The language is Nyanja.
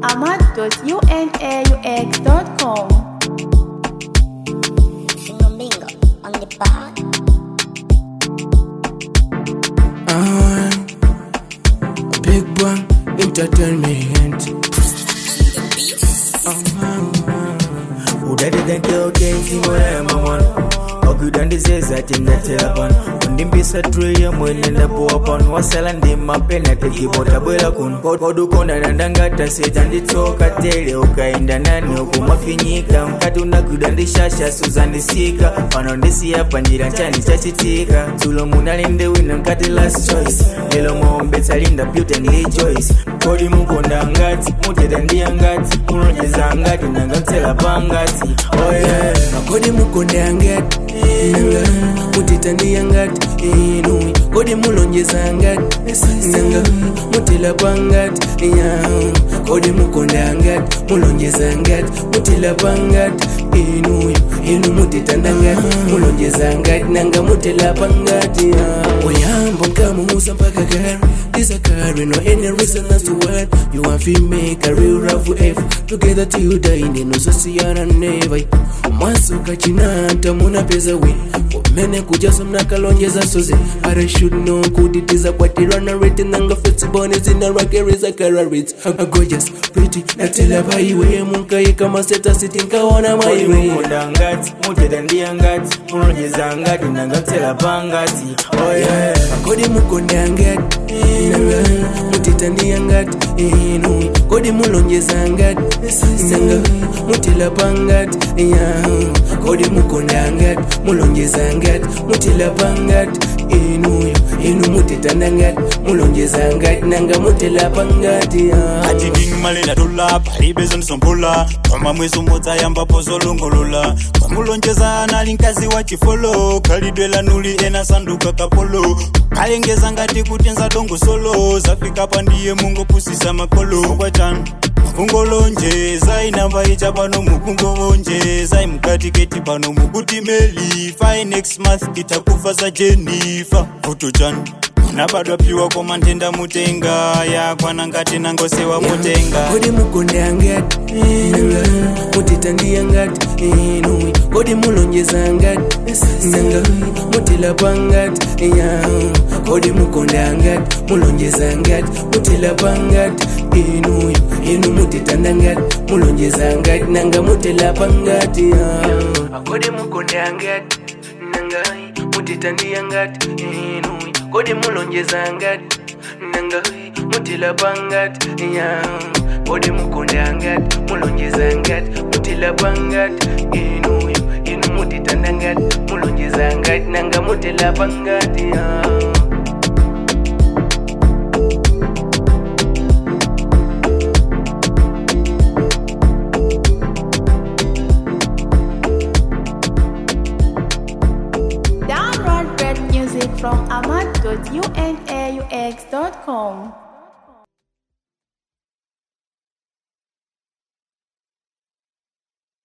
ahmad.unaux.com. Single bingo on the bar. Ah, a big one entertainment. udadidantokenzimoyamamono okudandizezatindatelapon undimbisa tuye mwene ndapuwapon wasala ndimapena tekibotabwela kun kodukonda nandangataseja nditsoka tele ukaenda nani ukumafinyika mkati unakudandishasha suzandisika pano ndisiya panjira nchani chachitika tulo munalinde wina mkati last choice lelo mwombetsa linda beauty and rejoice kodi mukonda ngati muteta ndiya ngati mulonjeza ngati nangamtsela pangati oh yeah. kodi mukonda ngati nanga muteta ndiya ngati inui kodi mulonjeza ngati nanga mutela pangati ya kodi mukonda ngati mulonjeza ngati mutela pangati inuyo inu muteta ndangati mulonjeza ngati nanga mutela pangati ya oyambo nkamuuza mpaka gari disakari no any reason as to what you want to make a real rough F together till die neno sosiyana never mwaso kachinanta munapeza we kumene kujaso mnakalonjeza soze but I should know kuditiza kwatirana rate nanga flexible zina rakereza kararit gorgeous pretty natela paiwe munkayika maseta siti nkaona maiwe mukonda ngati muteta ndiya ngati mulonjeza ngati nangamtsela pangati oh yeah. kodi mukonda ngati nanga muteta ndiya ngati inu kodi mulonjeza ngati nanga mutela pangati ya kodi mukonda ngati mulonjeza ngati mutela pangati inuyo inu muteta ndangati mulonjeza ngati nanga mutela pangati ya ati ndini malenda tola palibe zondisombula koma mwezi umodzi ayambapo zolongolola kwamulonjezana ali mkazi wa chifolo khalidwe lanuli ena sanduka kapolo kalengeza ngati kuti nzadongo solo zafika pa ndiye mungopusisa makolo kwachanu mukungolonjeza inamba icha pano mukungolonjeza imkatiketi pano mukuti meli fine next month itakufa za jenifa vuto chanu munabadwa piwa koma ntenda mutenga yakwana ngati nangosewa mutenga kodi mukonda ngati nanga muteta ndiya ngati inui kodi mulonjeza ngati nanga mutela pangati ya kodi mukonda ngati mulonjeza ngati mutela pangati inuyo inu muteta ndangati mulonjeza ngati nanga mutela pangati ya kodi mukonda ngati nanga muteta ndiya ngati inui kodi mulonjeza ngati nanga mutela pangati ya kodi mukonda ngati mulonjeza ngati mutela pangati inuyo inu muteta ndangati mulonjeza ngati nanga mutela pangati ya Download great music from ahmad.unaux.com.